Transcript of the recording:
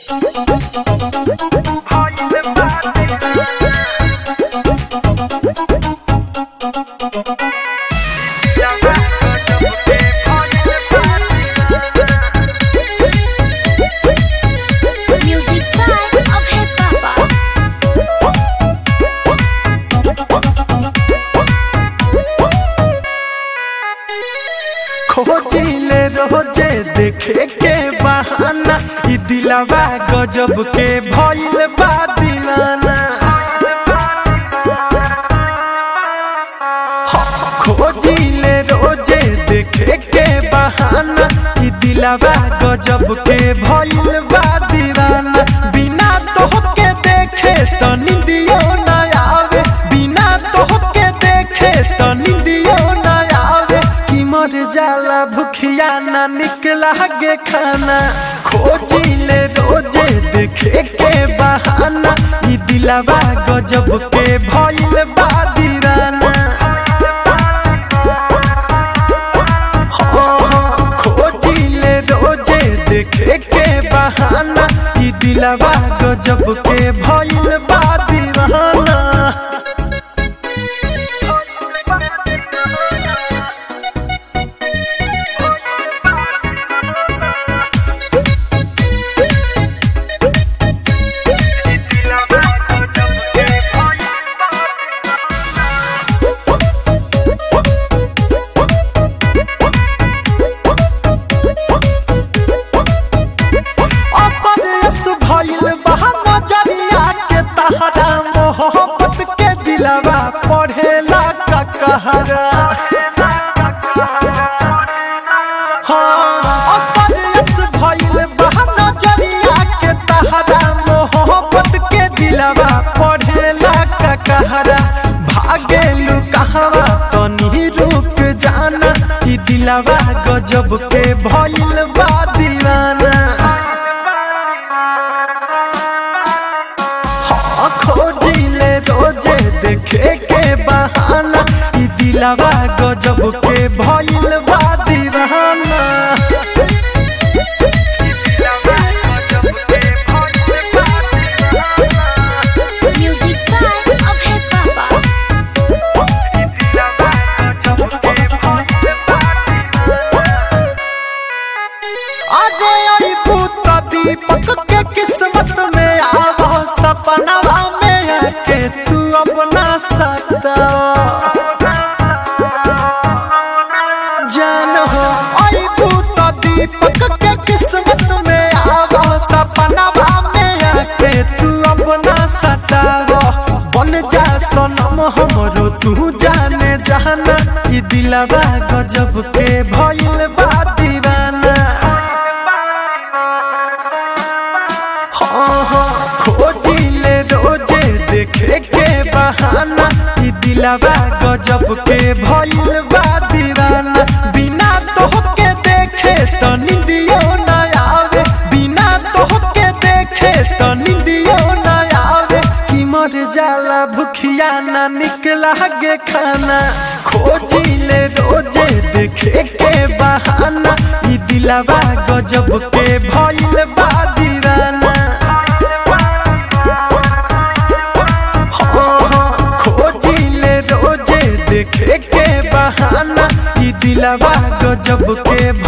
Music by Abhay Baba. खोजिले रोजे देखे के बहाना ई दिलवा गजब के भइल बा दीवाना खोजिले रोजे देखे के बहाना ई दिलवा गजब के भइल बा दीवाना बिना तोहके देखे तो निंदियो न आवे बिना तोहके देखे तो निंदियो न आवे कि मर जाला भुखिया ना निकला गे खाना खोजिले रोजे देखे के बहाना ई दिलवा गजब के भइल बा दीवाना खोजिले रोजे देखे के बहाना ई दिलवा गजब के भइल बा दीवाना अपरस भइल बा नजरिया के तहरा मोहब्बत के दिलवा पढ़ेला का कहरा हाँ, अपरस भइल बा नजरिया के तहरा मोहब्बत के दिलवा पढ़ेला का कहरा भागेलू कहवा तनी रुक जाना ई दिलवा गजब के भइल बा दीवाना हाँ, खोजिले रोजे देखे के बहाना ई दिलवा गजब के भइल बा दीवाना Music by Abhay Baba. अरे आई भूत दीपक के किस्मत में आवा सपनवा में आके तू अपना सकता जान हो आई भूत दीपक के किस्मत में आवा सपनवा में आके तू अपना सतावा बन जा सनम हमरो तू जाने जाना ई दिलवा गजब के भइल बा दीवाना हाँ हाँ खोजिले रोजे देखे के बहाना ई दिलवा गजब के भइल बा दीवाना बिना तोहके देखे तो निंदियो न आवे बिना तोहके देखे तो निंदियो न आवे कि मर जाला भुखिया ना निकला गे खाना खोजिले रोजे देखे के बहाना ई दिलवा गजब के भइल बा दीवाना हाँ, हाँ, खोजिले रोजे देखे के बहाना ई दिलवा गजब के